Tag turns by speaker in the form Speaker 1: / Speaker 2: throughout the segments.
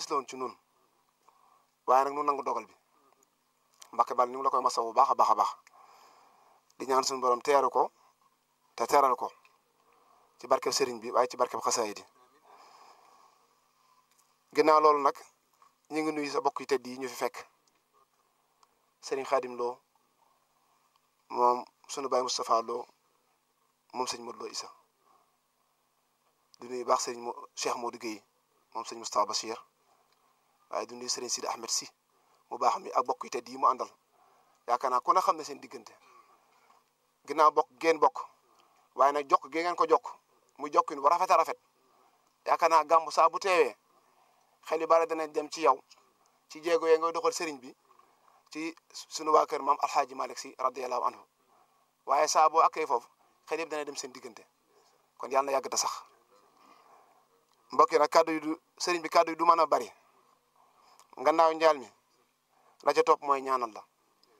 Speaker 1: la woon ci nun waaye nag nu nangu dogal bi Mbàkke bal ñu ngi la koy masawu bu baax a baax a baax di ñaan suñu borom teeru ko te teeral ko ci barkeb sëriñ bi waaye ci barkeb xasaayid yi ginnaaw loolu nag ñu ngi nuyu sa bokk yi tedd yi ñu fi fekk sëriñ Xaadim Lo moom sunu baay Moustapha Lo moom sëñ Modou Lo Issa di nuyu baax sëriñ mo Cheikh Modou Guèye moom sëñ Moustapha Bachir waaye di nuyu sëriñ Sidi Ahmed si mu baax mi ak bokk yi tedd yi mu àndal yaakaar naa ku ne xam ne seen diggante ginnaaw bokk ngeen bokk waaye nag jokk gi ngeen ko jokk mu jokkin bu rafet a rafet yaakaar naa gàmmu saa bu teewee xel yu bari dana dem ci yow ci jéego yee ngay doxal sëriñ bi ci sunu waa kër maam alxaaji Malick si radiyallahu anhu waaye saa boo akkee foofu xel yëpp dana dem seen diggante kon yàlla na yàgg ta sax mbokk yi nag kàddu yi du sëriñ bi kàddu yi du mën a bari ngannaaw njaal mi la ca topp mooy ñaanal la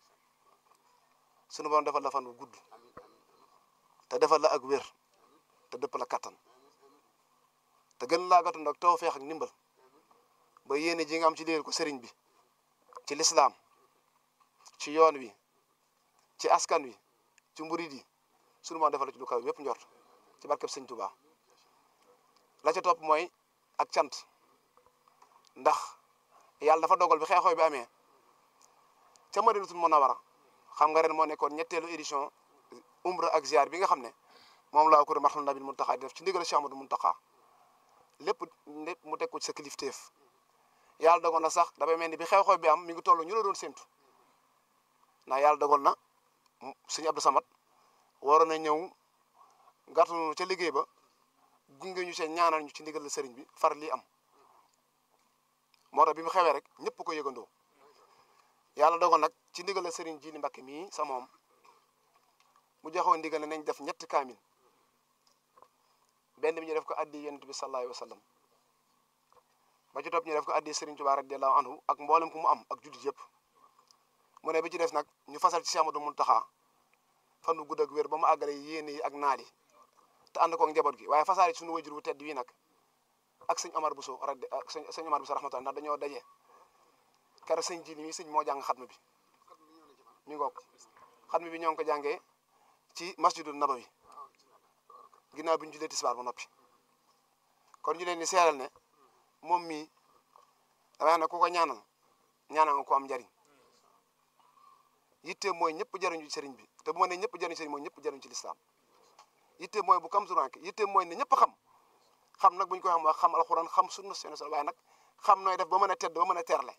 Speaker 1: sunu borom defal la fan bu gudd te defal la ak wér te dëpp la kattan te gën laa gàttu nag tawfeex ak ndimbal ba yéene ji nga am ci liggéeyal ko sëriñ bi ci lislaam ci yoon wi ci askan wi ci mburid yi sunu borom defal la ci lu kaw yépp njort ci barkeb sëñ Tuubaa la ca topp mooy ak cant ndax yàlla dafa dogal bi xeexoo bi amee ca Madinatul Munawwara xam nga ren moo nekkoon ñetteelu édition umra ak ziar bi nga xam ne moom laa ko marxal nabil muntaxa di def ci ndigal Cheikh Amadou Muntaxa lépp lépp mu teg ko ci sa kilifteef yàlla dogal na sax dafay mel ni bi xew-xew bi am mi ngi toll ñu la doon séntu ndax yàlla dogal na sëñ Abdou Samad waroon na ñëw gàttu ca liggéey ba gunge ñu seen ñaanal ñu ci ndigal la sëriñ bi far lii am moo tax bi mu xewee rek ñëpp ko yëgandoo yàlla dogal nag ci ndigal la sëriñ Jili Mbàkke mii sa moom mu joxoon ndigal ne nañ def ñetti kaamin benn bi ñu def ko addi yonent bi sallallahu alayhi wa sallam ba ci topp ñu def ko addi sëriñ Tuubaa radiyallahu anhu ak mboolem ku mu am ak juddit yëpp mu ne bi ci des nag ñu fasal ci Cheikh Amadou Muntaxa fan wu gudd ak wér ba mu àggale yéene yi ak naal yi te ànd ko ak njaboot gi waaye fasaale suñu wajur wu tedd wi nag ak sëñ Omar Bousso radi ak sëñ sëñ Omar Bousso rahmatulah ndax dañoo daje keroog sëñ ji mi sëñ moo jàng xatma bi mi ngoog xatma bi ñoo ngi ko jàngee ci masjidul nabawi ginnaaw bi ñu julee tisbaar ba noppi kon ñu leen di seeral ne moom mii damay wax ne ku ko ñaanal ñaanal nga ko am njariñ yitte mooy ñëpp jariñu ci sëriñ bi te bu ma ne ñëpp jariñu sëriñ mooy ñëpp jariñu ci lislaam yitte mooy bu kam suranke yitte mooy ne ñëpp xam xam nag bu ñu ko xam wax xam alxuraan xam sunna seen sol waaye nag xam nooy def ba mën a tedd ba mën a teerle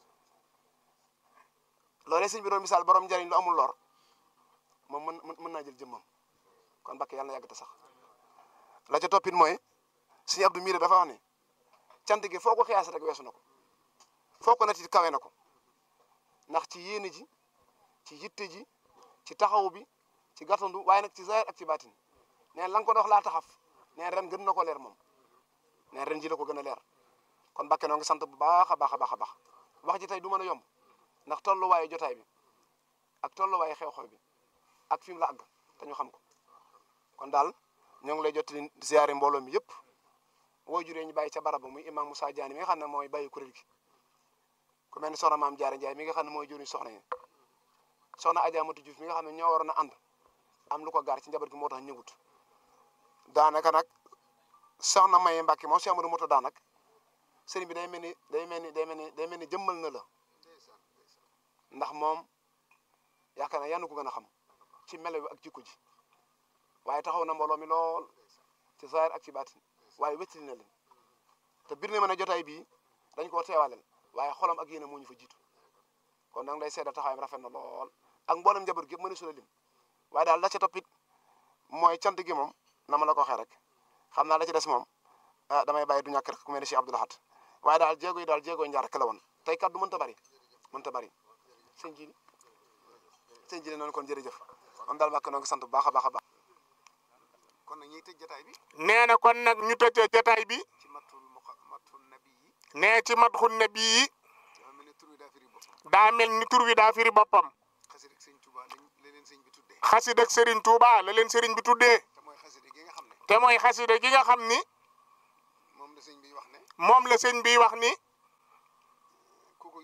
Speaker 1: loolee sëñ bi doon misaal borom njariñ lu amul lor moom mën mën naa jël jëmmam kon Mbàkke yàlla na yàgg te sax la ca toppit mooy sëñ Abdou Mire dafa wax ne cant gi foo ko xiyaas rek weesu na ko foo ko natit kawe na ko ndax ci yéene ji ci yitte ji ci taxaw bi ci gàttandu waaye nag ci zahir ak ci baatin neen la nga ko dox laa taxaf neen ren gën na ko leer moom neen ren ji la ko gën a leer kon Mbàkke noo ngi sant bu baax a baax a baax a baax wax ji tey du mën a yomb ndax tolluwaayu jotaay bi ak tolluwaayu xew-xew bi ak fi mu la àgg te ñu xam ko kon daal ñoo ngi lay jottali ziyaare mbooloo mi yëpp woo juree ñu bàyyi ca barab ba muy imam Moussa Diané mi nga xam ne mooy bàyyi kuréel gi ku mel ni soxna maam Diarra Ndiaye mi nga xam ne mooy juriñ soxna yi soxna Adja Matu Diouf mi nga xam ne ñoo waroon a ànd am lu ko gaar ci njaboot gi moo tax ñëwut daanaka nag soxna Maye Mbacke moom Cheikh Amadou Moto daanak sëriñ bi day mel ni day mel ni day mel ni day mel ni jëmmal na la ndax moom yaakaar naa yanu ko gën a xam ci melo bi ak jikko ji waaye taxaw na mbooloo mi lool ci zahir ak ci baatin waaye wéttali na leen te bir na mën a jotaay bii dañ koo teewaleel waaye xolam ak yéene moo ñu fa jiitu kon nag lay seedal taxawaayam rafet na lool ak mboolem njaboot gi yëpp mën a sula lim waaye daal la ca toppit mooy cant gi moom na ma la ko waxee rek xam naa la ci des moom ah damay bàyyi du ñàkk rek ku mel ne Cheikh Abdou Lahad waaye daal jéego yi daal jéego yi njaar rek la woon tey kat du mënta bari mënta bari sëñ ji sëñ ji noonu kon jërëjëf moom daal Mbàkke noo ngi sant bu baax a baax a baax kon nag ñuy tëj jotaay bi
Speaker 2: nee na kon nag ñu tëjee jotaay bi
Speaker 1: ci matul matul nabi yi
Speaker 2: nee ci matxun nabi yi
Speaker 1: dafa mel ne tur wi daa firi boppam
Speaker 2: daa mel ni tur wi daa firi boppam
Speaker 1: xasida ak sëñ Tuuba lañ la leen sëñ bi tuddee
Speaker 2: xasida ak Serigne Touba la leen Serigne bi tuddee
Speaker 1: te mooy xasida gi nga xam ne
Speaker 2: te mooy xasida gi nga xam ni
Speaker 1: moom la sëñ bi wax ne
Speaker 2: moom la sëñ bi wax ni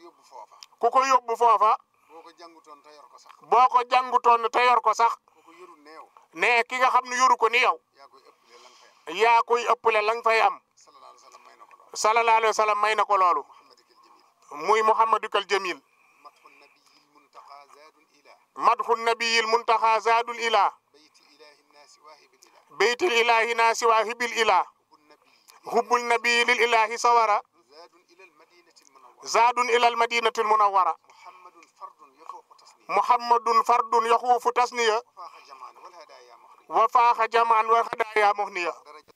Speaker 1: yóbbu foofa
Speaker 2: ku ko yóbbu foofa
Speaker 1: boo ko jàngutoon te yor ko sax
Speaker 2: boo ko jàngutoon te yor ko sax
Speaker 1: boo ko yorul neew
Speaker 2: ne ki nga xam ne yoru ko ni yow
Speaker 1: yaa koy ëppale la nga fay am
Speaker 2: yaa koy ëppale la nga fay am
Speaker 1: sallallahu alayhi wa sallam may na ko loolu
Speaker 2: sallallahu alayhi wa sallam may na ko loolu
Speaker 1: muhammadikal jamil
Speaker 2: muy muhammadukal jamil
Speaker 1: matxu nabiyil muntaqa zaadul ila
Speaker 2: madxu nabiyil muntaxa zaadul ila
Speaker 1: bayti ilahi nnaasi waahibil ila
Speaker 2: beytil ilahi naasi waahibil ila
Speaker 1: hubbu nabiyi
Speaker 2: hubbul nabiyi lil ilahi sawara
Speaker 1: zaadun ila almadinati almunawwara
Speaker 2: zaadun ila al madinati al munawwara
Speaker 1: muhammadun fardun yafuuqu tasniya
Speaker 2: muhammadun fardun yaxuufu tasniya
Speaker 1: wafaaqa jamaan wal hadaaya muxri
Speaker 2: wa faaxa jamaan wa hadaaya muhniya
Speaker 1: daraja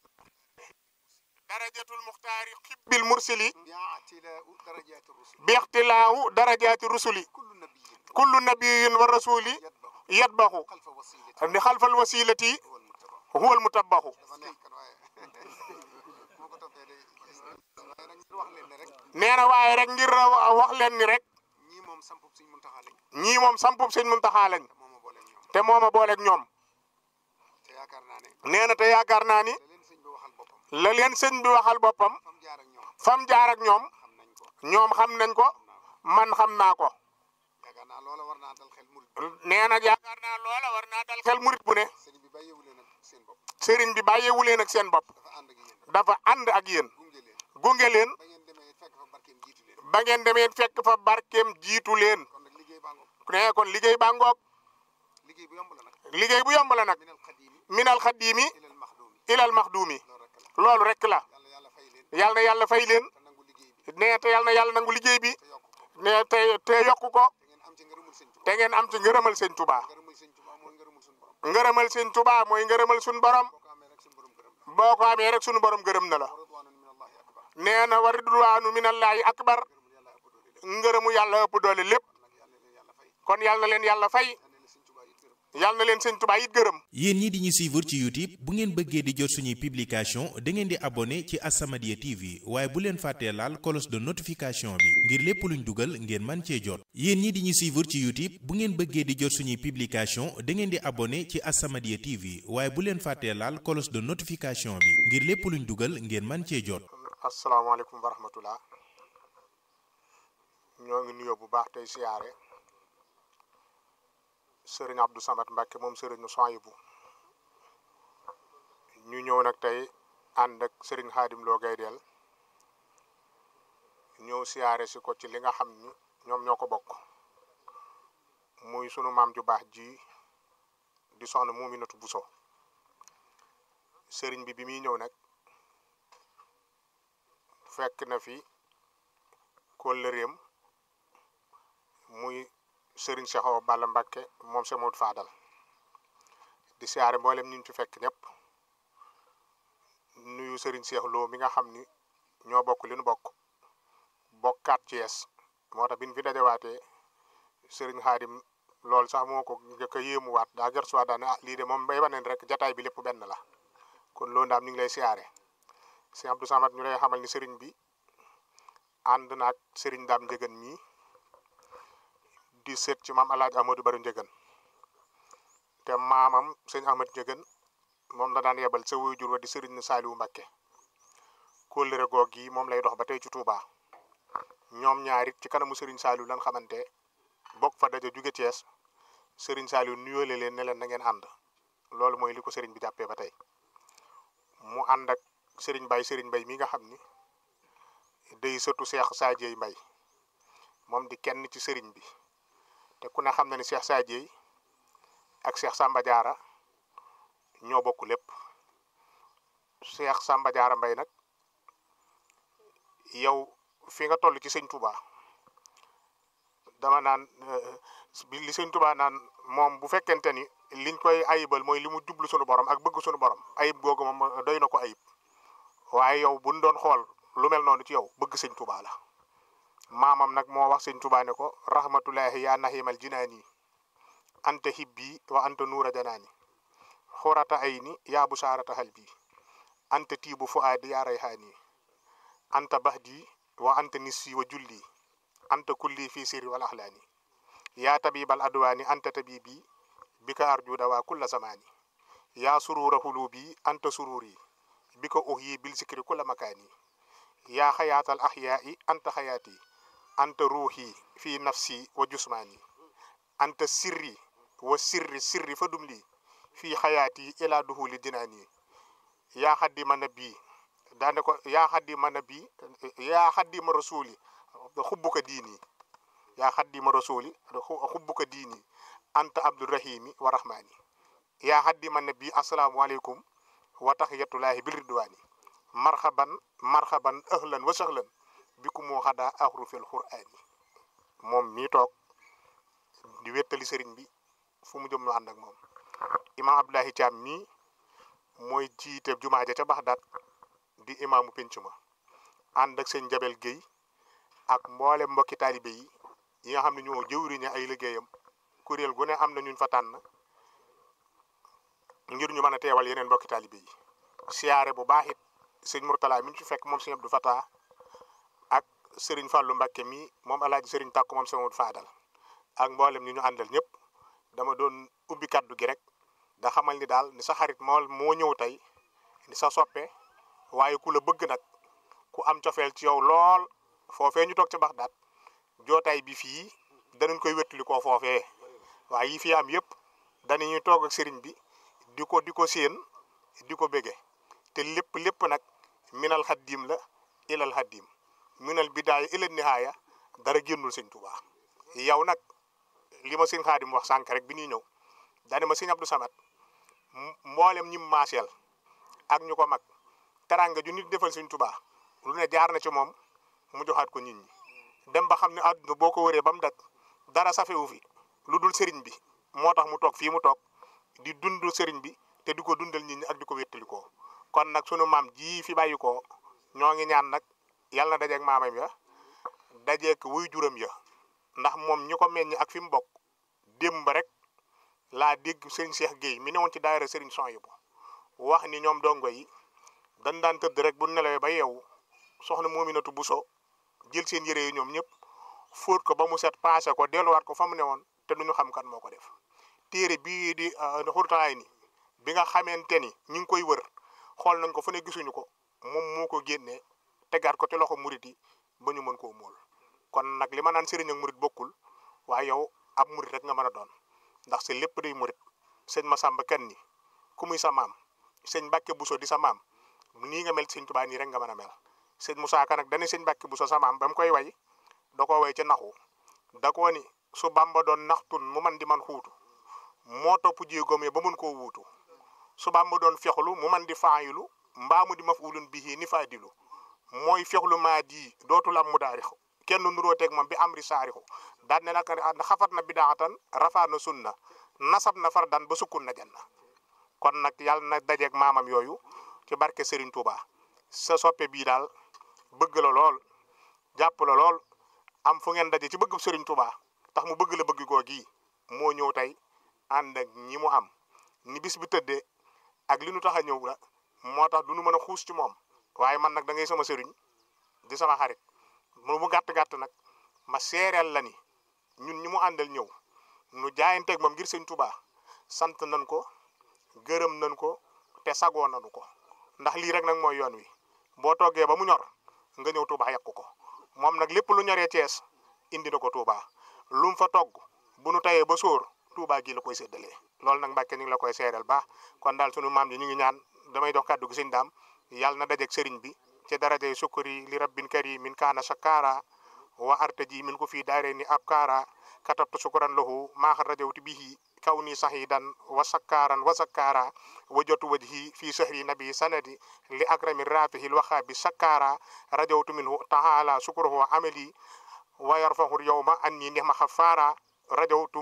Speaker 2: darajatul muxtaari xibbil mursili
Speaker 1: bi'tilaa'u darajaati rusul
Speaker 2: bi ixtilaahu darajaati rusuli
Speaker 1: kullu nabiyin
Speaker 2: kullu nabiyin wa rasuli
Speaker 1: yatba'u
Speaker 2: yatbaxu
Speaker 1: xalfa wasilati
Speaker 2: ni xalfal wasilati
Speaker 1: huwa almuttaba
Speaker 2: huwa almutabaxu
Speaker 1: dafa neex kat waaye moo ko toppee day waaye nag ñu wax leen ne rek
Speaker 2: nee na waaye rek ngir wax leen ni rek
Speaker 1: ñii moom sampub suñ muntaxaa lañ
Speaker 2: ñii moom sampub sëñ Muntaxa lañ
Speaker 1: te moo ma booleeg ñoom
Speaker 2: te moo ma booleeg ñoom
Speaker 1: te yaakaar naa ne
Speaker 2: nee na te yaakaar naa ni
Speaker 1: la leen sëñ bi waxal boppam
Speaker 2: la leen sëñ bi waxal boppam
Speaker 1: fam jaar ak ñoom
Speaker 2: fam jaar ak ñoom
Speaker 1: xam nañ ko
Speaker 2: ñoom xam nañ ko man xam naa ko
Speaker 1: yaakaar naa loola war naa dal xel murit
Speaker 2: nee na yaakaar naa loola war naa dal xel murit bu ne
Speaker 1: sëriñ bi bàyyeewu leen ak seen bopp
Speaker 2: sëriñ bi bàyyeewu leen ak seen bopp
Speaker 1: dafa ànd ak yéen
Speaker 2: dafa ànd ak yéen
Speaker 1: gunge leen
Speaker 2: gunge leen
Speaker 1: ba ngeen demee fekk fa barkeem jiitu leen
Speaker 2: ba ngeen demee fekk fa barkeem jiitu leen
Speaker 1: kon nag liggéey baa ngoog
Speaker 2: nee kon liggéey baa ngoog
Speaker 1: liggéey bu yomb la nag
Speaker 2: liggéey bu yomb la nag
Speaker 1: minal xadimi
Speaker 2: minal xaddiimi
Speaker 1: ilal maxdumi
Speaker 2: ilal maxduumi
Speaker 1: loolu rek la
Speaker 2: loolu rek la
Speaker 1: yàlla yàlla fay leen
Speaker 2: yàlla na yàlla fay leen
Speaker 1: te nangu liggéey bi
Speaker 2: nee te yàlla na yàlla nangu liggéey bi
Speaker 1: te yokk ko
Speaker 2: nee te te yokk ko
Speaker 1: te ngeen am ci ngërëmul sëñ Tuubaa
Speaker 2: te ngeen am ci ngërëmal sëñ Tuubaa
Speaker 1: ngërëmul sëñ Tuubaa mooy ngërëmul suñu borom
Speaker 2: ngërëmal sëñ Tuubaa mooy ngërëmal suñu borom
Speaker 1: boo ko amee rek suñu borom gërëm la
Speaker 2: boo ko amee rek suñu borom gërëm na la
Speaker 1: wa ridwaanun minallahi akbar
Speaker 2: nee na wa ridwaanu minallahi akbar
Speaker 1: ngërëmul yàlla ëpp doole lépp
Speaker 2: ngërëmu yàlla ëpp doole lépp
Speaker 1: nag yàlla leen yàlla fay
Speaker 2: kon yàlla na leen yàlla fay
Speaker 1: yàlla na leen sëñ Tuubaa it gërëm
Speaker 2: yàlla na leen sëñ Tuubaa it gërëm
Speaker 3: yéen ñi di ñu suivre ci YouTube bu ngeen bëggee di jot suñuy publication da ngeen di abonné ci As-Samadiyya TV waaye bu leen fàttee laal cloche de notification bi ngir lépp luñ dugal ngeen man cee jot yéen ñi di ñu suivre ci YouTube bu ngeen bëggee di jot suñuy publication da ngeen di abonné ci As-Samadiyya TV waaye bu leen fàttee laal cloche de notification bi ngir lépp luñ dugal ngeen man cee jot
Speaker 2: asalaamaaleykum wa rahmatullah ñoo ngi nuyoo bu baax tey siyaare sëriñ Abdou Samad Mbacke moom sëriñ Soyibu ñu ñëw nag tey ànd ak sëriñ Xaadim Lo Gaydel ñëw siyaare si ko ci li nga xam ni ñoom ñoo ko bokk muy sunu maam ju baax ji di soxna Muminatu Buso sëriñ bi bi muy ñëw nag fekk na fi kóllëreem muy sëriñ Cheikh Awa Balla Mbacke moom Cheikh Modou Fadal di siyaare mboolem ñu ci fekk ñëpp nuyu sëriñ Cheikh Lo mi nga xam ni ñoo bokk li nu bokk bokkaat Thiès moo tax bi ñu fi dajawaatee sëriñ Xaadim loolu sax moo ko njëkk a yéemuwaat daa gër suwaat daal ne ah lii de moom bay waneen rek jataay bi lépp benn la kon loolu daam ñu ngi lay siyaare sëñ Abdou Samad ñu lay xamal ni sëriñ bi ànd naag sëriñ daam njëgën mii di seet ci maam alaaj Amadou Bari njëgën te maamam sëñ Ahmad njëgën moom la daan yebal sa waajur wa di sëriñ Saaliwu Mbàkke kóllëre goog gi moom lay dox ba tey ci Touba ñoom ñaarit ci kanamu sëriñ Saaliwu lan xamante bokk fa daja jóge Thiès sëriñ Saaliwu nuyoole leen ne leen na ngeen ànd loolu mooy li ko sëriñ bi jàppee ba tey mu ànd ak sëriñ Bay sëriñ Bay mi nga xam ni day sëtu Seex Saajey Mbay moom di kenn ci sëriñ bi te ku ne xam na ni Seex Saajey ak Seex Samba Jaara ñoo bokk lépp Seex Samba Jaara Mbay nag yow fi nga toll ci sëñ Touba dama naan bi li sëñ Touba naan moom bu fekkente ni liñ koy ayibal mooy li mu jublu sunu borom ak bëgg sunu borom ayib googu moom doy na ko ayib waaye yow buñ doon xool lu mel noonu ci yow bëgg sëñ Touba la maamam nag moo wax sëñ Touba ne ko rahmatullahi yaa nahimal jinaani anta hibbi wa anta nuura janaani xurata ay ni yaa bu saarata xal bi anta tiibu fu aadi yaa rayhaani anta bahdi wa anta nissi wa julli anta kulli fi sirri wal axlaani yaa tabibal adwaani anta tabibi bika arju dawaa kulla zamaani yaa surura hulubi anta sururi bika uhyi bil zikri kulla makaani yaa xayaatal axyaai anta xayaati anta ruuxi fii nafsi wa jusmaani anta sirri wa sirri sirri fa dum lii fii xayaati ila duhuli jinaani yaa xaddima nabi daane ko yaa xaddima nabi yaa xaddima rasuli xubbuka diini yaa xaddima rasuli xubbuka diini anta abdurahimi wa rahmaani yaa xaddima nabi asalaamualeykum wa taxiyatullahi bil ridwaani marxaban marxaban ahlan wa sahlan biku moo xadaa axrufil qur'aani moom mii toog di wettali sëriñ bi fu mu jëm ñu ànd ak moom imam abdullahi Thiam mii mooy jiite jumaa ja ca Baxdaad di imaamu penc ma ànd ak sëñ Jabel Guèye ak mboole mbokki taalibe yi yi nga xam ne ñoo jëwriñe ay liggéeyam kuréel gu ne am na ñuñ fa tànn ngir ñu mën a teewal yeneen mbokki taalibe yi siyaare bu baax it sëñ Mourtala mi ñu fi fekk moom sëñ Abdou Fatah ak sëriñ Fallou Mbakke mi moom alaaji sëriñ Tàkku moom sëñ Modou Fadal ak mboolem ñi ñu àndal ñëpp dama doon ubbi kaddu gi rek da xamal ni daal ni sa xarit moo moo ñëw tey ni sa soppe waaye ku la bëgg nag ku am cofeel ci yow lool foofee ñu toog ca Baxdaad jootaay bi fii danañ koy wettali koo foofee waaye yi fi am yëpp danañuy toog ak sëriñ bi di ko di ko séen di ko bége te lépp lépp nag minal xaddiim la ilal xaddiim minal bidaaya ilal nihaaya dara génnul sëñ Tuubaa yow nag li ma sëñ Xaadim wax sànq rek bi ñuy ñëw daane ma sëñ Abdou Samad mboolem ñi maaseel ak ñu ko mag teranga ju nit defal sëñ Tuubaa lu ne jaar na ci moom mu joxaat ko nit ñi dem ba xam ne àdduna boo ko wëree ba mu dak dara safewu fi lu dul sëriñ bi moo tax mu toog fii mu toog di dund sëriñ bi te di ko dundal nit ñi ak di ko wéttalikoo kon nag sunu maam ji fi bàyyi ko ñoo ngi ñaan nag yàlla na dajeeg maamam ya dajeeg wuy juram ya ndax moom ñi ko meññ ak fi mu bokk démb rek laa dégg sëriñ Cheikh Guèye mi newoon ci daayira sëriñ Soyibu wax ni ñoom dongo yi dañ daan tëdd rek bu nelawee ba yeewu soxna Moominatu Buso jël seen yére yi ñoom ñëpp fóot ko ba mu set paase ko delluwaat ko fa mu newoon te duñu xam kan moo ko def téere bii di xurtalaay ni bi nga xamante ni ñu ngi koy wër xool nañ ko fu ne gisuñu ko moom moo ko génnee tegaat ko ci loxo murit yi ba ñu mën koo móol kon nag li ma naan sëriñ ak murit bokkul waaye yow ab murit rek nga mën a doon ndax si lépp day murit sëñ Masamba kenn ni ku muy sa maam sëñ Mbàkke Buso di sa maam nii nga mel sëñ Tuubaa nii rek nga mën a mel sëñ Musaa Ka nag dana sëñ Mbàkke Buso sa maam ba mu koy way da ko way ci naxu da koo ni su Bamba doon naxtun mu man di man xuutu moo topp jéegoom yi ba mun koo wuutu su Bamba doon fexlu mu man di faayilu mbaa mu di mafulun bihi ni faadilu mooy fexlu maa di dootul am mu daarixu kenn nuroo teg moom bi amri saarixu daan ne nag xafat na bidaatan rafaa na sunna nasab na fardan ba sukkun na janna kon nag yàlla na dajeeg maamam yooyu ci barke Serigne Touba sa soppe bii daal bëgg la lool jàpp la lool am fu ngeen daje ci bëgg Serigne Touba tax mu bëgg la bëgg goo gii moo ñëw tey ànd ak ñi mu am ni bis bi tëddee ak li nu tax a ñëw la moo tax du nu mën a xuus ci moom waaye man nag da ngay sama sëriñ di sama xarit mu gàtt gàtt nag ma seereel la ni ñun ñi mu àndal ñëw nu jaayanteeg moom ngir sëñ Touba sant nañ ko gërëm nañ ko te sagoo nañu ko ndax lii rek nag mooy yoon wi boo toggee ba mu ñor nga ñëw Touba yàq ko moom nag lépp lu ñoree Cees indi na ko Touba lu mu fa togg bu nu tayee ba sóor Touba gi la koy séddalee loolu nag Mbàkke ñu ngi la koy seeral baax kon daal sunu maam yi ñu ngi ñaan damay dox kàddu gi sëñ daam yàlla na dajeeg sëriñ bi ci darajay sukkuri li rabbin karimin kaana shakara wa artaji min ko fii daare ni ab kaara katabtu sukuran lahu maaxa rajawti bihi kaw ni sahidan wa sakkaaran wa sakkaara wa jotu wajhi fi sahri nabi sanadi li akrami rafihi lwaxaabi sakkaara rajawtu minhu taala sukurahu amali wa yarfahu yawma anni nihma xafaara rajawtu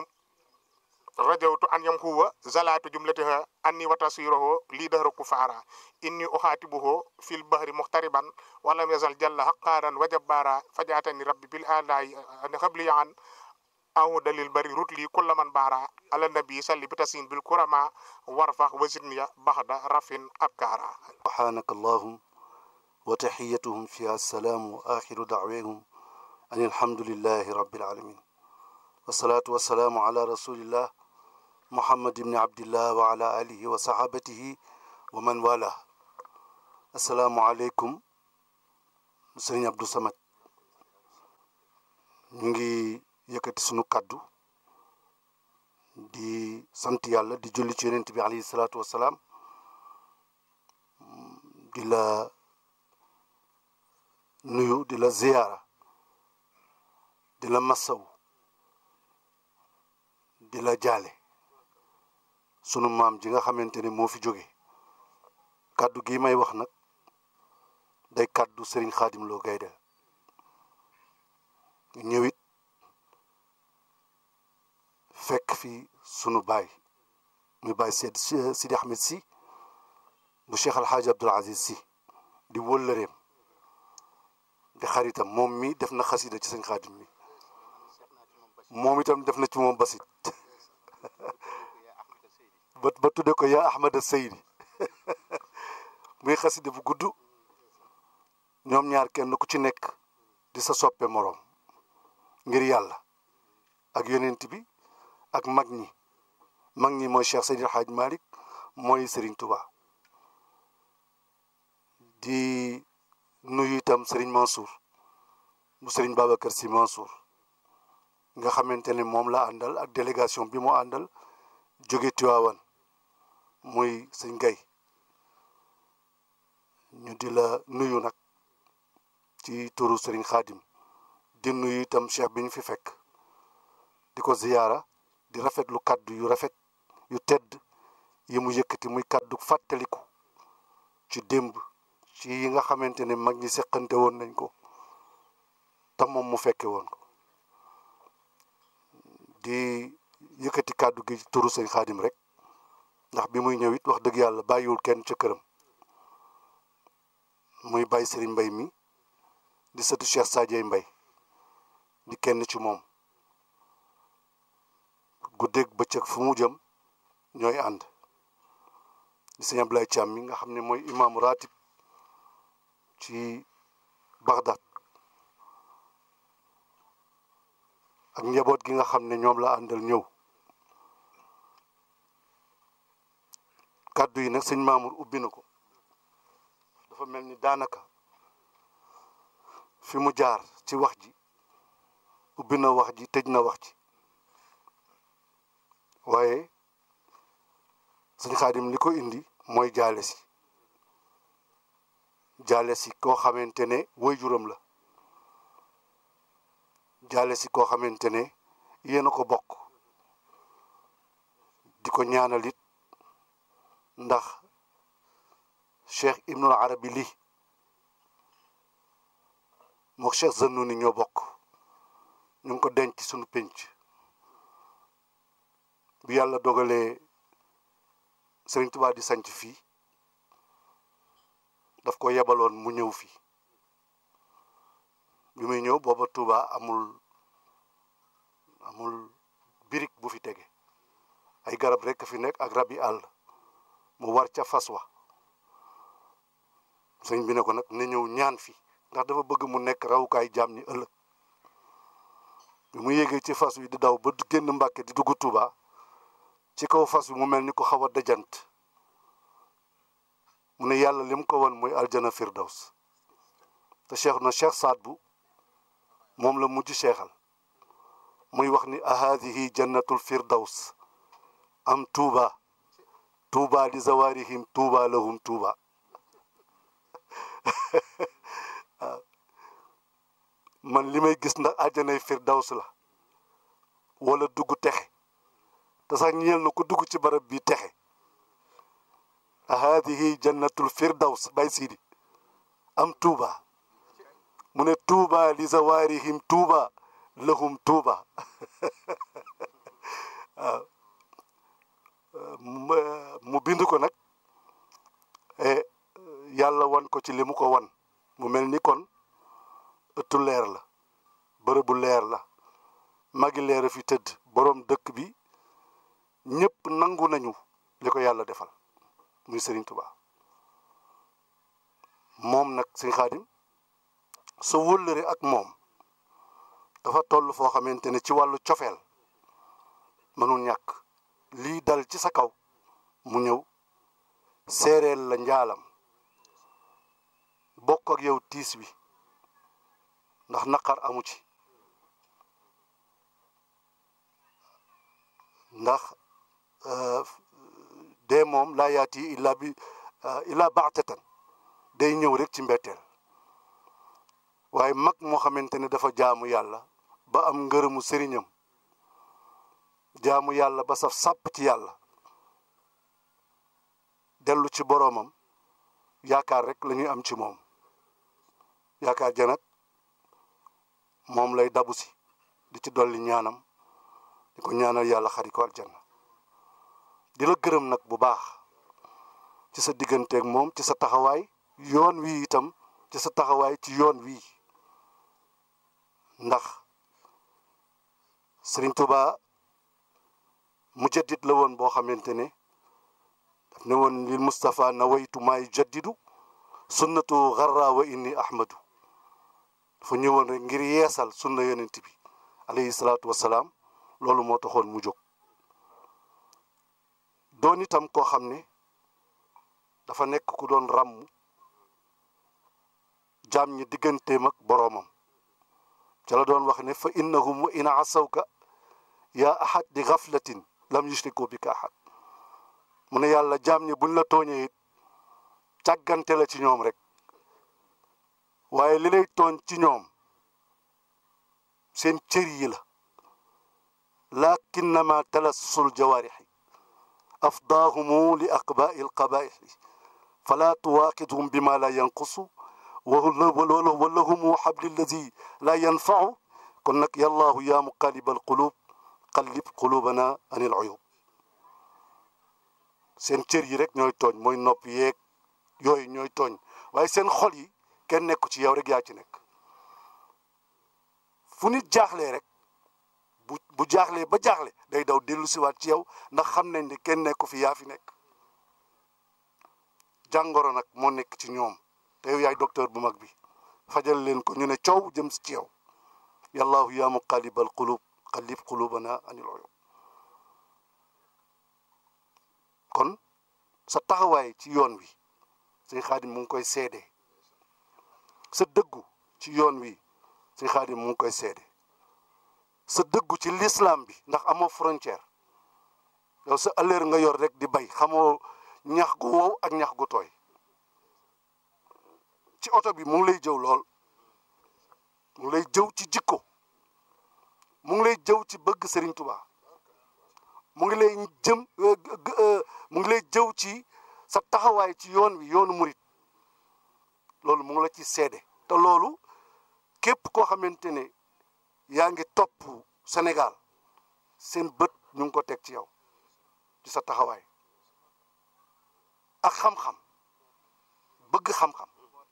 Speaker 2: rajawtu an yam huwa zalatu jumlatiha anni wa tasirahu li dahra kufaara inni uxaatibuhu fil bahri muxtariban walam yazal jalla haqqaaran wa jabbaara fajaatani rabbi bil alaayi xabli an ahu dalil bari rutli kulla man baara ala nabi salli bi tasin bil kurama warfax wasidniya baxda rafin abkaara
Speaker 4: سبحانك اللهم وتحيتهم فيها السلام وآخر دعوهم أن الحمد لله رب العالمين والصلاة والسلام على رسول الله محمد بن عبد الله وعلى آله وصحابته ومن والاه السلام عليكم سيدنا عبد الصمد ñu ngi yëkkati sunu kaddu di sant yàlla di julli ci yonent bi alayhi salaatu wassalaam di la nuyu di la ziyaara di la massaw di la jaale sunu maam ji nga xamante ne moo fi jóge kaddu gi may wax nag day kaddu Serigne Khadim Lo Gaydel ñëwit fekk fi sunu baay muy baay Seyd Sidi Ahmed si bu Cheikh Alhaaji Abdoul Aziz si di wëllëreem di xaritam moom mi def na xasida ci sëñ Xaadim mi moom itam def na ci moom basit ba ba tudde ko yaa Ahmada Seydi muy xasida bu gudd ñoom ñaar kenn ku ci nekk di sa soppe moroom ngir yàlla ak yonent bi ak mag ñi mag ñi mooy Cheikh Seydi El Hadj Malick mooy Serigne Touba di nuyu itam Serigne Mansour mu Serigne Babacar Sy Mansour nga xamante ne moom la àndal ak délégation bi mu àndal jóge Tiwaawan muy sëñ Gay ñu di la nuyu nag ci turu Serigne Khadim di nuyu itam cheikh bi ñu fi fekk di ko ziyaara di rafetlu kaddu yu rafet yu tedd yi mu yëkkati muy kaddu fàttaliku ci démb ci yi nga xamante ne mag ñi seqante woon nañ ko te moom mu fekke woon ko di yëkkati kaddu gi turu sëñ xaadim rek ndax bi muy ñëw it wax dëgg yàlla bàyyiwul kenn ca këram muy bàyyi sëriñ mbay mi di sëtu Cheikh Sadio Mbay di kenn ci moom guddeeg bëccëg fu mu jëm ñooy ànd di sëñ Ablaye Thiam mi nga xam ne mooy imaamu ratib ci Bagdad ak njaboot gi nga xam ne ñoom la àndal ñëw kàddu yi nag sëñ Mamour ubbi na ko dafa mel ni daanaka fi mu jaar ci wax ji ubbi na wax ji tëj na wax ji waaye sëñ Xaadim li ko indi mooy jaale si jaale si koo xamante ne waajuram la jaale si koo xamante ne yéen a ko bokk di ko ñaanal it ndax Cheikh Ibnul Arabi lii mook Cheikh Zannuni ñoo bokk ñu ngi ko denc suñu pénc bi yàlla dogalee Sëriñ Tuubaa di sanc fii daf ko yebaloon mu ñëw fii bi muy ñëw booba Tuubaa amul amul birig bu fi tege ay garab rekk fi nekk ak rab yi àll mu war ca fas wa sëñ bi ne ko nag ne ñëw ñaan fi ndax dafa bëgg mu nekk rawukaay jaam ñi ëllëg bi mu yéegee ci fas wi di daw ba génn Mbàkke di dugg Tuuba ci kaw fas wi mu mel ni ko xaw a dajant mu ne yàlla lim ko won mooy aljana firdaws te cheikh na cheikh Saad bu moom la mujj cheikhal muy wax ni ahadihi jannatul firdaws am tuuba tuuba li zawarihim tuuba lahum tuuba man li may gis ndax àjjanay firdaws la wala dugg texe te sax ñeel na ko dugg ci barab bi texe haadihi jannatul firdaws bay siidi am tuuba mu ne tuuba li zawarihim tuuba lahum tuuba waaw mu bind ko nag yàlla wan ko ci li mu ko wan mu mel ni kon ëttu leer la bërëbu leer la magi leer fi tëdd boroom dëkk bi ñëpp nangu nañu li ko yàlla defal muy Sëriñ Tuubaa moom nag Sëñ Xaadim sa wëllëre ak moom dafa toll foo xamante ne ci wàllu cofeel mënul ñàkk lii dal ci sa kaw mu ñëw seereel la njaalam bokk ak yow tiis wi ndax naqar amu ci ndax dee moom laa yaati illa bi illa baatatan day ñëw rek ci mbetteel waaye mag moo xamante ne dafa jaamu yàlla ba am ngërëmu sëriñam jaamu yàlla ba saf sàpp ci yàlla dellu ci boroomam yaakaar rek la ñuy am ci moom yaakaar ja nag moom lay dabu si di ci dolli ñaanam di ko ñaanal yàlla xari ko aljanna di la gërëm nag bu baax ci sa digganteeg moom ci sa taxawaay yoon wi itam ci sa taxawaay ci yoon wii ndax Sëriñ Tuba mujaddid la woon boo xamante ne daf ne woon lil Mustafa nawaytu maay jaddidu sunnatu garra wa inni ahmadu dafa ñëwoon rek ngir yeesal sunna yonent bi alayhi salaatu wasalaam loolu moo taxoon mu jóg doon itam koo xam ne dafa nekk ku doon ràmm jaam ñi digganteem ak boroomam ca la doon wax ne fa innahum wa in asawka yaa ahad di gaflatin lam yushriku bika ahad mu ne yàlla jaam ñi buñ la tooñee it càggante la ci ñoom rek waaye li lay tooñ ci ñoom seen cër yi la lakinnama talassul jawaarixi afdaahumu li aqbaai alqabaixi fala tuwaaqidhum bima la yanqusu walahumu xabli allazi la yanfacu kon nag yallaahu yaa muqallib alqulub qallib qulubana an il uyub seen cër yi rek ñooy tooñ mooy nopp yeeg yooyu ñooy tooñ waaye seen xol yi kenn nekku ci yow rek yaa ci nekk fu nit jaaxlee rek bu bu jaaxlee ba jaaxle day daw dellu siwaat ci yow ndax xam nañ ne kenn nekku fi yaa fi nekk jàngoro nag moo nekk ci ñoom te yow yaay docteur bu mag bi fajal leen ko ñu ne coow jëm ci yow yallaahu yaa muqallibal qulub qallib qulubana anil uyub kon sa taxawaay ci yoon wi sëñ xaadim mu ngi koy seede sa dëggu ci yoon wi sëñ xaadim mu ngi koy seede sa dëggu ci l'islam bi ndax amoo frontière yow sa ëllëer nga yor rek di bay xamoo ñax gu wow ak ñax gu tooy ci oto bi mu ngi lay jëw lool mu ngi lay jëw ci jikko mu ngi lay jëw ci bëgg Serigne Touba mu ngi lay jëm mu ngi lay jëw ci sa taxawaay ci yoon wi yoonu murit loolu mu ngi la ci seede te loolu képp koo xamante ne yaa ngi topp Sénégal seen bët ñu ngi ko teg ci yow ci sa taxawaay ak xam-xam bëgg xam-xam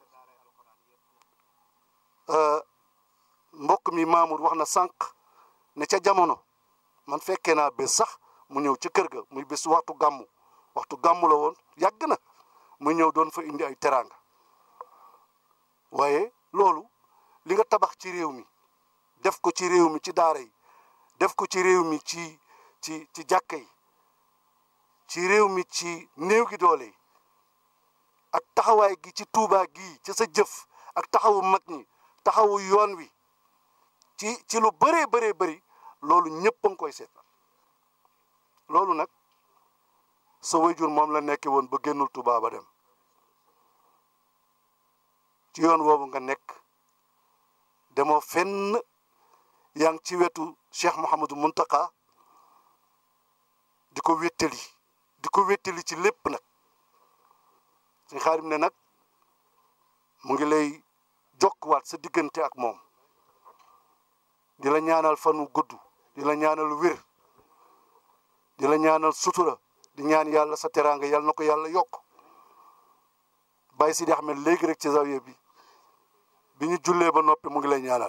Speaker 4: mbokk mi Mamour wax na sànq ne ca jamono man fekkee naa bés sax mu ñëw ca kër ga muy bés waxtu gàmmu waxtu gàmmu la woon yàgg na mu ñëw doon fa indi ay teraanga waaye loolu li nga tabax ci réew mi def ko ci réew mi ci daara yi def ko ci réew mi ci ci ci jàkka yi ci réew mi ci néew gi doole yi ak taxawaay gi ci tuubaa gi ci sa jëf ak taxawu mag ñi taxawu yoon wi ci ci lu bëree bëree bëri loolu ñëpp a ngi koy seet loolu nag sa wayjur moom la nekke woon ba génnul Tuubaa ba dem ci yoon woowu nga nekk demoo fenn yaa ngi ci wetu Cheikh Mouhamadou Muntaka di ko wéttali di ko wéttali ci lépp nag suñ xaarim ne nag mu ngi lay jokkuwaat sa diggante ak moom di la ñaanal fanu gudd di la ñaanal wér di la ñaanal sutura di ñaan yàlla sa teraanga yàlla na ko yàlla yokk Baye Sidi Ahmed léegi rek ci zawiya bi bi ñu jullee ba noppi mu ngi lay ñaanal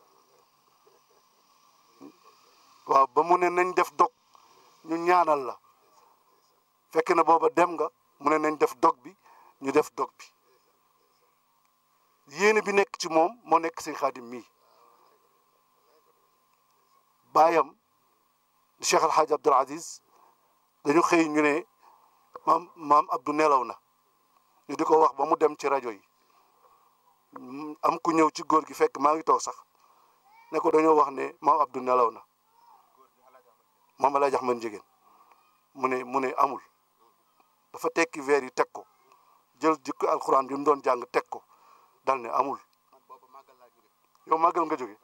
Speaker 4: waaw ba mu ne nañ def dog ñu ñaanal la fekk na booba dem nga mu ne nañ def dog bi ñu def dog bi yéene bi nekk ci moom moo nekk sëñ xaadim mii baayam Cheikh El Hadj Abdoul Aziz dañu xëy ñu ne maam maam Abdou nelaw na ñu di ko wax ba mu dem ci rajo yi am ku ñëw ci góor gi fekk maa ngi toog sax ne ko dañoo wax ne maam Abdou nelaw na maam El Hadj Ahmed Ndiéguène mu ne mu ne amul dafa tekki veer yi teg ko jël jikko alxuraan bi mu doon jàng teg ko dal ne amul yow màggal nga jóge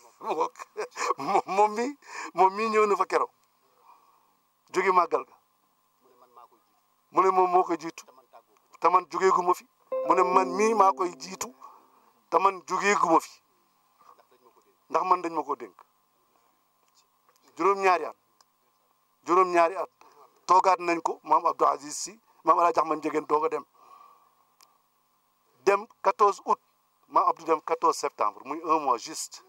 Speaker 4: moom mi moom mii ñëw na fa keroog jóge màggal ga mu ne moom moo koy jiitu te man jógeegu ma fi mu ne man mii maa koy jiitu te man jógeegu ma fi ndax man dañ ma ko dénk juróom-ñaari at juróom-ñaari at toogaat nañ ko maam Abdou Aziz si maam El Hadj Ahmed Ndiéguène doog a dem dem 14 août maam Abdou dem 14 septembre muy un mois juste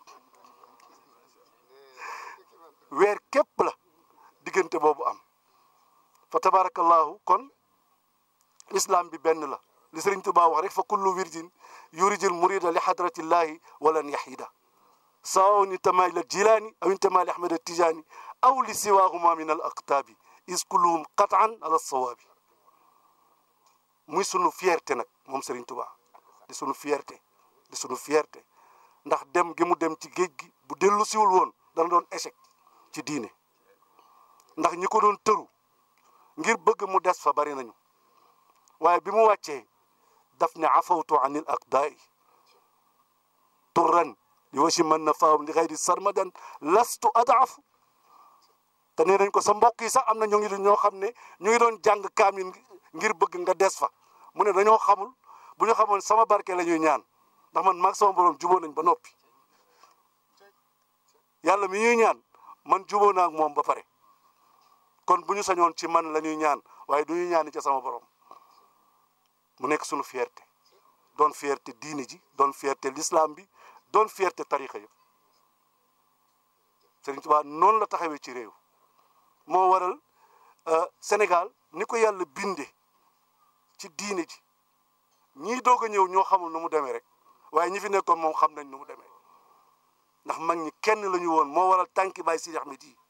Speaker 4: weer képp la diggante boobu am fa tabarakallahu kon islam bi benn la li Sëriñ Tuubaa wax rek fa kullu wirdin yurijil murida li hadratillahi walan yahida sawaun intama ila jilaani aw intama li ahmad tijaani aw li siwahuma min al aqtaabi is kulluhum qatan ala sawaabi muy sunu fierté nag moom Sëriñ Tuubaa di sunu fierté di sunu fierté ndax dem gi mu dem ci géej gi bu dellu siwul woon dana doon échec ci diine ndax ñi ko doon tëru ngir bëgg mu des fa bari nañu waaye bi mu wàccee daf ne afawtu anil aqdaai turran li wasi man na faaw li xayri sarmadan lastu adaaf te nee nañ ko sa mbokk yi sax am na ñu ngi ñoo xam ne ñu ngi doon jàng kaamil ngir bëgg nga des fa mu ne dañoo xamul bu ñu xamoon sama barke la ñuy ñaan ndax man maag sama borom juboo nañ ba noppi yàlla mi ñuy ñaan man juboo naa ak moom ba pare kon bu ñu sañoon ci man la ñuy ñaan waaye du ñuy ñaan ci sama borom mu nekk sunu fierté doon fierté diini ji doon fierté l'islam bi doon fierté tarixa yëpp Sëriñ Tuubaa noonu la taxawee ci réew moo waral Sénégal ni ko yàlla binde ci diine ji ñii doog a ñëw ñoo xamul nu mu demee rek waaye ñi fi nekkoon moom xam nañ nu mu demee ndax mag ñi kenn la ñu woon moo waral tànki Baay Sidi Ahmed yi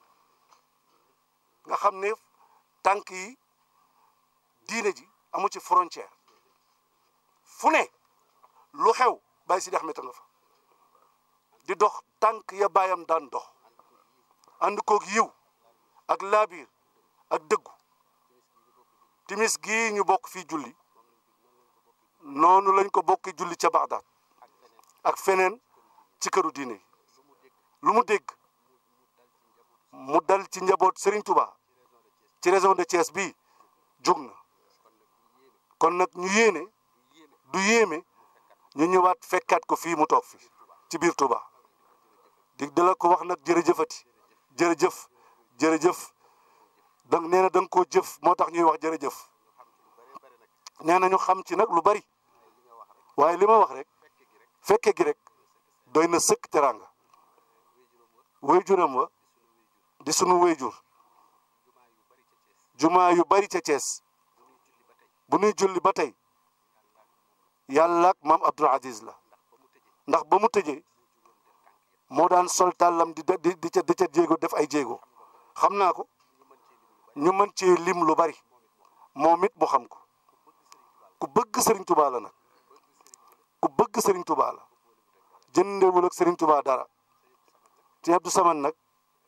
Speaker 4: nga xam ne tànk yi diine ji amu ci frontière fu ne lu xew Baay Sidi Ahmed nga fa di dox tànk ya baayam daan dox ànd koog yiw ak laabiir ak dëggu timis gii ñu bokk fii julli noonu lañ ko bokki julli ca Bagdad ak feneen ci këru diine yi lu mu dégg mu dal ci njaboot Serigne Touba ci région de Thiès bii jóg na kon nag ñu yéene du yéeme ñu ñëwaat fekkaat ko fii mu toog fi ci biir Touba di dala ko wax nag jërëjëfati jërëjëf jërëjëf donc nee na da nga koo jëf moo tax ñuy wax jërëjëf nee na ñu xam ci nag lu bari waaye li ma wax rek fekke gi rek doy na sëkk teraanga wayjuram wa di sunu wayjur jumaa yu bari ca Thiès bu nuy julli ba tey yàlla ak maam Abdoul Aziz la ndax ba mu tëjee moo daan sol tàllam di di di ca di ca jéego def ay jéego xam naa ko ñu mën ci lim lu bari moom it mu xam ko ku bëgg Serigne Touba la nag ku bëgg Serigne Touba la jëndewul ak Serigne Touba dara ci Abdou Samane nag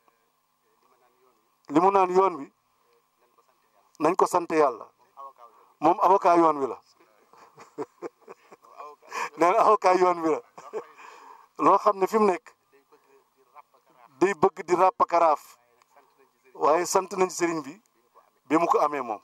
Speaker 4: li mu naan yoon wi nañ ko sant yàlla moom avocat yoon wi la nee na avocat yoon wi la loo xam ne fi mu nekk day bëgg di ràpp karaaf waaye sant nañ sëriñ bi bi mu ko amee moom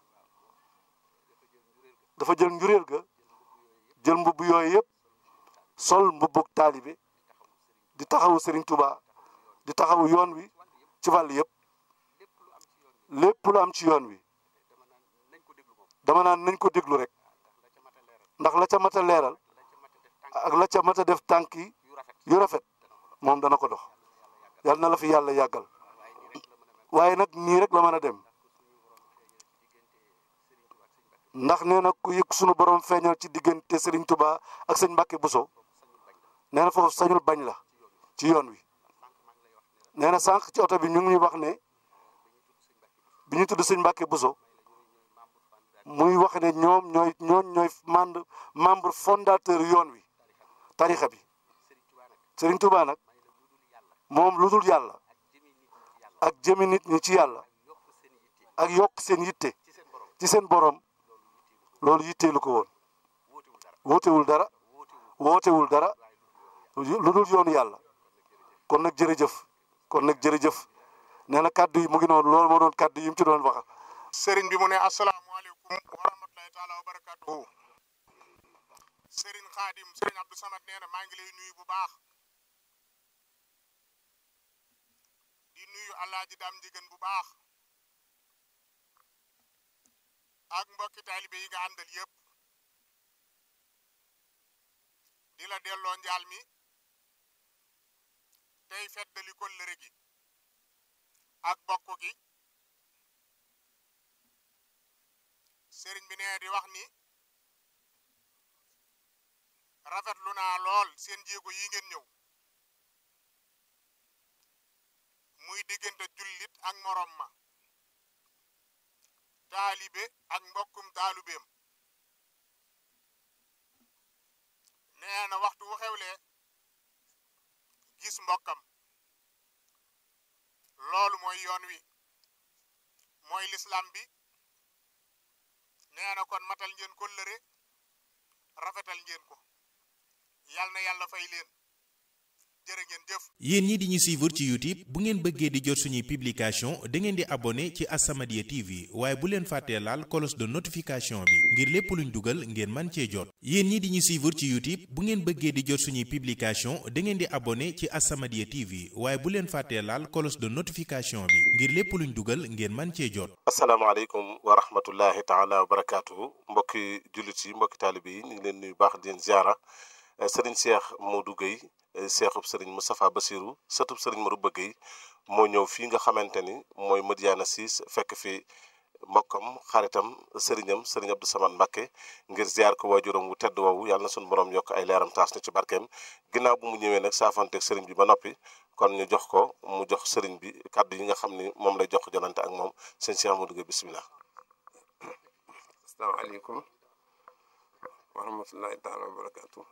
Speaker 4: dafa jël njureel ga jël mbubb yooyu yëpp sol mbubbug taalibe di taxawu sëriñ Touba di taxawu yoon wi ci wàll yëpp lépp lu am ci yoon wi dama naan nañ ko déglu rek ndax la ca mat a leeral ak la ca mat a def tànk yi yu rafet moom dana ko dox yal na la fi yàlla yàggal waaye nag nii rek la mën a dem ndax nee na ku yëg sunu borom feeñal ci diggante Serigne Touba ak sëñ Mbacke Bousso nee na foofu sañul bañ la ci yoon wi nee na sànq ci oto bi ñu ngi ñuy wax ne bi ñu tudd sëñ Mbacke Bousso muy wax ne ñoom ñooy ñooñ ñooy membre membre fondateur yoon wi tarixa bi Serigne Touba nag moom lu dul yàlla ak jëmi nit ñi ci yàlla ak yokk seen yitte ci seen borom loolu yitteelu ko woon wootewul dara wootewul dara lu dul yoonu yàlla kon nag jërëjëf kon nag jërëjëf nee na kàddu yi mu ngi noonu loolu moo doon kàddu yi mu ci doon wax.
Speaker 2: sëriñ bi mu ne asalaamaaleykum wa rahmatulahi taala wa barakatuhu sëriñ xaadim sëriñ Abdou Samad nee na maa ngi lay nuyu bu baax di nuyu alaaji daam njigéen bu baax ak mbokki taalibe yi nga àndal yëpp di la delloo njaal mi tey feddali kóllëre gi ak bokk gi sëriñ bi nee di wax ni rafetlu naa lool seen jéego yi ngeen ñëw muy diggante jullit ak morom ma taalibe ak mbokkum taalubeem nee na waxtu wu xewlee gis mbokkam loolu mooy yoon wi mooy lislam bi nee na kon matal ngeen kóllëre rafetal ngeen ko yal na yàlla fay leen jërë ngeen jëf
Speaker 3: yéen ñi di ñu suivre ci YouTube bu ngeen bëggee di jot suñuy publication da ngeen di abonné ci As-Samadiyya TV waaye bu leen fàttee laal cloche de notification bi ngir lépp luñ dugal ngeen man cee jot yéen ñi di ñu suivre ci YouTube bu ngeen bëggee di jot suñuy publication da ngeen di abonné ci As-Samadiyya TV waaye bu leen fàttee laal cloche de notification bi ngir lépp luñ dugal ngeen man cee jot
Speaker 5: asalaamaaleykum wa rahmatullahi taala wa barakaatuhu mbokki jullit yi mbokki taalibe yi ñu ngi leen nuyu baax di leen ziara sëriñ Cheikh Modou Gueye seexub sëriñ Moustapha Bassirou sëtub sëriñ Marouba Gueye moo ñëw fii nga xamante ni mooy Madiyana Ciss fekk fi mbokkam xaritam sëriñam sëriñ Abdou Samad Mbacké ngir ziar ko waajuram wu tedd woowu yàlla na suñu borom yokk ay leeram taas na ci barkeem ginnaaw bu mu ñëwee nag saafanteeg sëriñ bi ba noppi kon ñu jox ko mu jox sëriñ bi kàddu yi nga xam ni moom lay jox jonante ak moom sëñ Cheikh Modou Gueye bisimilah.
Speaker 6: asalaamaaleykum wa rahmatullahi taala wa barakaatu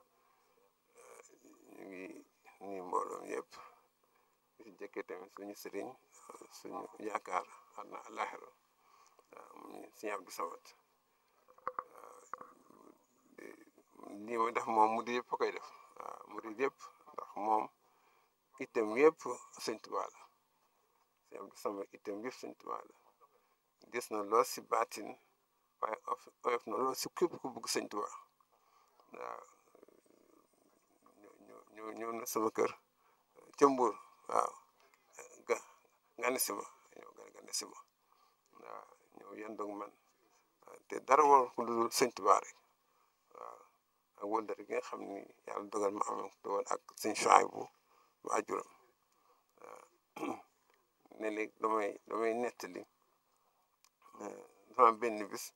Speaker 6: ñu ngi nuyu mbooloom yëpp di jëkkee tamit suñu sëriñ suñu yaakaar xam na àllaaxira waaw mu Sëriñ Abdou Samad lii ma def moom mu di yëpp a koy def waaw mu di yëpp ndax moom itam yëpp Sëñ Tuubaa la Sëñ Abdou Samad itam yëpp Sëñ Tuubaa la gis na lool si baatin waaye oyof na lool si képp ku bëgg Sëñ Tuubaa waaw ñëw ñëw na sama kër ca Mbuur waaw ga nga ne si ma ñëw nga ne si ma waaw ñëw yendoog man te dara war ko dul Sëñ Tuubaa rek waaw ak wëldër gi nga xam ni yàlla dogal ma am te woon ak sëñ Suwaybu bu waajuram waaw ne léegi damay damay nettali dafa am benn bis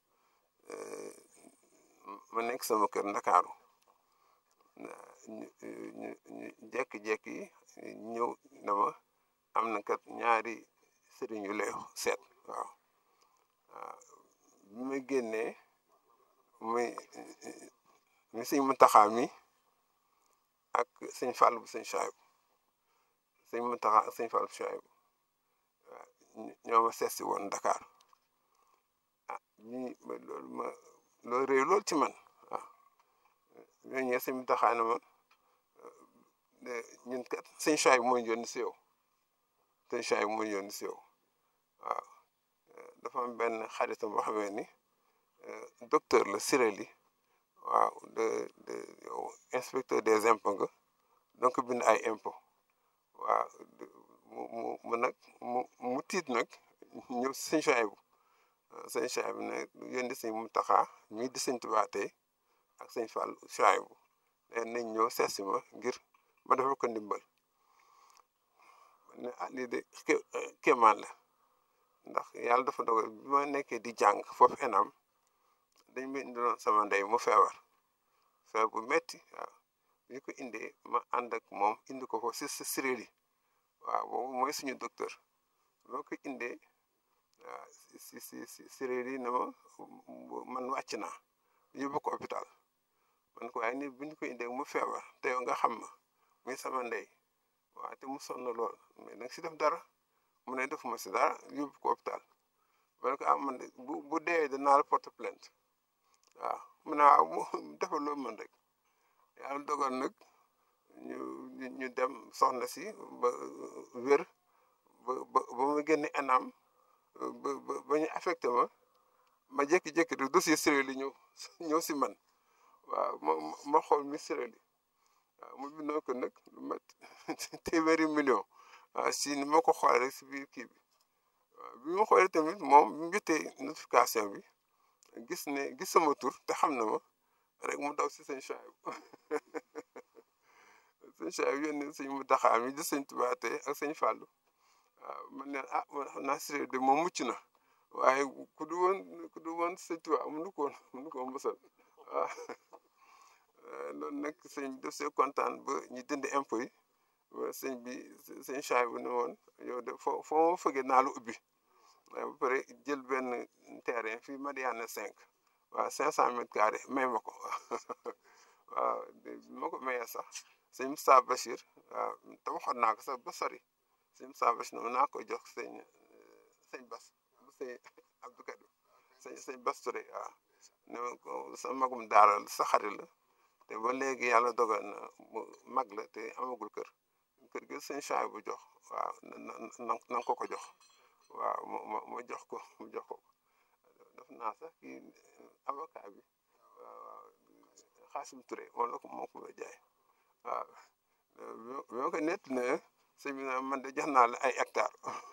Speaker 6: ma nekk sama kër Ndakaaru ñu ñu ñu jékki-jékki ñëw dama am na kat ñaari sëriñ yu lay seet waaw waaw bi ma génnee muy mi sëñ Muntaxa mi ak sëñ Fall bu sëñ Suwayb sëñ Muntaxa ak sëñ Fall bu Suwayb waaw ñoo ma seet si woon Dakar ah ñi loolu ma loolu réew loolu ci man waaw ñoo ñëwee sëñ Muntaxa ne ma ñun kat sëñ Suwayb mooy yónni si yow sëñ Suwayb mooy yónni si yow waaw dafa am benn xaritam boo xamee ni docteur la Sireli waaw de de yow inspecteur des impôts nga donc bind ay impôt waaw mu mu mu nag mu mu tiit nag ñëw sëñ Suwayb sëñ Suwayb ne yónni sëñ Muntaxa mii di sëñ Tuubaa tey ak sëñ Fall Suwayb ne nañ ñëw seet si ma ngir ma defal ko ndimbal ne ah lii de kéemaan la ndax yàlla dafa dogal bi ma nekkee di jàng foofu enam dañ ma indiloon sama ndey mu feebar feebar bu metti waaw bi ñu ko indee ma ànd ak moom indi ko ko si si Sireli waaw boobu mooy suñu docteur moo ko indee waaw si si si Sireli ne ma man wàcc naa yóbbu ko hôpital man ko waaye ni bi ñu ko indee mu feebar te yow nga xam ma muy sama ndey waaw te mu sonn lool mais nag si def dara mu ne defuma si dara yóbbu ko hôpital ma ne ko ah man de bu bu dee danaa la porte plainte waaw mu ne waaw mu defal loo mën rek yàlla dogal nag ñu ñu dem soxna si ba wér ba ba ba mu génne anam ba ba ba ñu affecté ma ma jékki-jékki rek dossier sérieux li ñëw ñëw si man waaw ma ma xool mi sérieux li waaw mu bindoo ko nag lu mat téeméeri million waaw si ni ma ko xoolee rek si biir kii bi waaw bi ma xoolee tamit moom bi mu jotee notification bi gis ne gis sama tur te xam na ma rek mu daw si seen champs sëñ Cheikh yónni sëñ mu taxaam yi di sëñ tubaate ak sëñ Fàllu waaw man leen ah man xam naa sérieux de moom mucc na waaye ku du woon ku du woon sëñ Tuubaa mënu ko woon mënu ko woon mësal waaw loolu nag sëñ bi def see kontaan ba ñu dindi impôt yi sëñ bi sëñ Cheikh bu ne woon yow de foo foo ma fëggee naa lu ubbi waaye ba pare jël benn terrain fii Madiana 5 waaw 500 mètres carrés may ma ko waaw ma ko mayee sax sëñ Moussa Bachir waaw te waxoon naa ko sax ba sori sëñ Moussa Bachir ne naa ko jox sëñ sëñ Bas bu sëñ Abdou Kadim sëñ sëñ Bas Touré waaw ne ma ko sa magum daara sa xarit la te ba léegi yàlla dogal na mu mag la te amagul kër kër gi sëñ Chaay bu jox waaw na na na ko ko jox waaw ma ma jox ko mu jox ko def naa sax kii avocat bi waaw Xaasim Touré moom la ko moo ko jaay waaw bi ma ko nett ne sëñ bi naan man de jox naa la ay hectare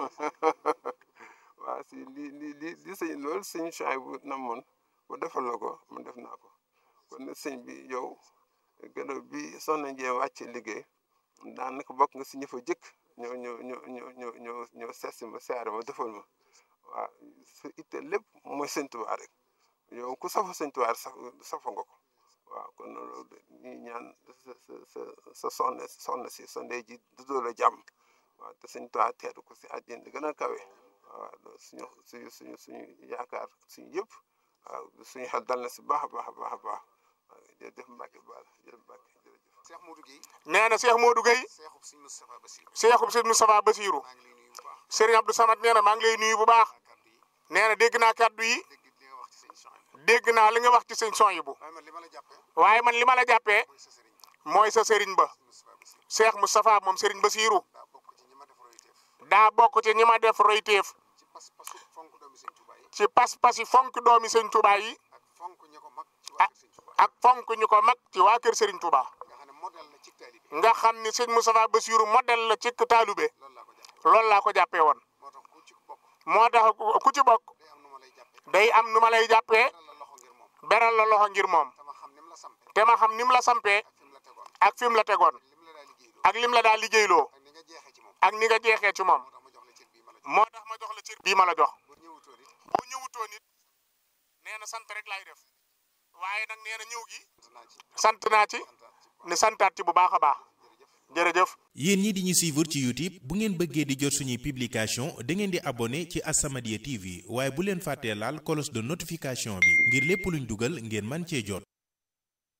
Speaker 6: waaw si li li li li sëñ loolu sëñ Chaay bu namoon bu defal la ko man def naa ko kon nag sëñ bi yow gannaaw bi soxna Ndié wàcce liggéey daanaka bokk nga si ñi fa jëkk ñoo ñoo ñoo ñoo ñoo ñoo ñoo seesi ma siyaare ma defal ma waaw sa itte lépp mooy sëñ Tuubaa rek yow ku safa sëñ Tuubaa saf safa nga ko waaw kon loolu ñuy ñaan sa sa sa sa soxna soxna si sa ndey ji dudoo la jàmm waaw te sëñ Tuubaa teeru ko si àjjana di gën a kawe waaw suñu suñu suñu suñu yaakaar suñu yëpp waaw suñu xel dal na si baax a baax a baax a baax waaw jërëjëf Mbacke Baal jërëjëf Mbacke jërëjëf.
Speaker 1: Cheikh Modou Guèye
Speaker 2: nee na Cheikh Modou Gueye
Speaker 1: Cheikhub Sëñ Moustapha Bassirou
Speaker 2: Cheikhub Sëñ Moustapha Bassirou
Speaker 1: maa ngi lay nuyu bu baax
Speaker 2: Serigne Abdou Samad nee na maa ngi lay nuyu bu baax
Speaker 1: kàddu yi
Speaker 2: nee na dégg naa kàddu yi
Speaker 1: dégg li nga wax ci sëñ Soxna
Speaker 2: dégg naa li nga wax ci sëñ Soyibu
Speaker 1: waaye man li ma la jàppee
Speaker 2: waaye man li ma la jàppee
Speaker 1: mooy sa sëriñ
Speaker 2: mooy sa Serigne ba
Speaker 1: Moustapha Bassirou
Speaker 2: Cheikh Moustapha moom Serigne Bassirou
Speaker 1: daa bokk ci ñi ma def royteef
Speaker 2: daa bokk ci ñi ma def royteef
Speaker 1: ci pas-pasu fonk doomi sëñ Touba yi
Speaker 2: ci pas-pas yi fonk doomi sëñ Touba yi
Speaker 1: ak fonk ñi ko mag ci waa kër sëñ Touba
Speaker 2: ak fonk ñu ko mag ci waa kër Serigne Touba
Speaker 1: nga xam ne modèle la ci taalibe
Speaker 2: nga xam ni sëñ Moustapha Bassirou modèle la ci taalube
Speaker 1: loolu laa ko jàppee
Speaker 2: loolu laa ko jàppee woon
Speaker 1: moo tax ku ci bokk
Speaker 2: moo tax ku ci bokk
Speaker 1: day am nu ma lay jàppee
Speaker 2: day am nu ma lay jàppee
Speaker 1: beral la loxo ngir moom
Speaker 2: beral la loxo ngir moom
Speaker 1: te ma xam ni mu la sampee
Speaker 2: te ma xam ni mu la sampee
Speaker 1: ak fi mu la tegoon
Speaker 2: ak fi mu la tegoon
Speaker 1: ak lim la daa liggéeyloo
Speaker 2: ak lim la daa liggéeyloo
Speaker 1: ak ni nga jeexee ci moom
Speaker 2: ak ni nga jeexee ci moom
Speaker 1: moo tax ma jox la cër bii ma la jox
Speaker 2: moo tax ma jox la cër bii ma la jox
Speaker 1: boo ñëwutoon it
Speaker 2: boo ñëwutoo nit nee na sant rek laay def waaye nag nee na ñëw gi
Speaker 1: sant naa ci
Speaker 2: sant naa ci
Speaker 1: santaat ci
Speaker 2: ni santaat ci bu baax a baax jërëjëf
Speaker 3: yéen ñi di ñu suivre ci YouTube bu ngeen bëggee di jot suñuy publication da ngeen di abonné ci As-Samadiyya TV waaye bu leen fàttee laal cloche de notification bi ngir lépp luñ dugal ngeen man cee jot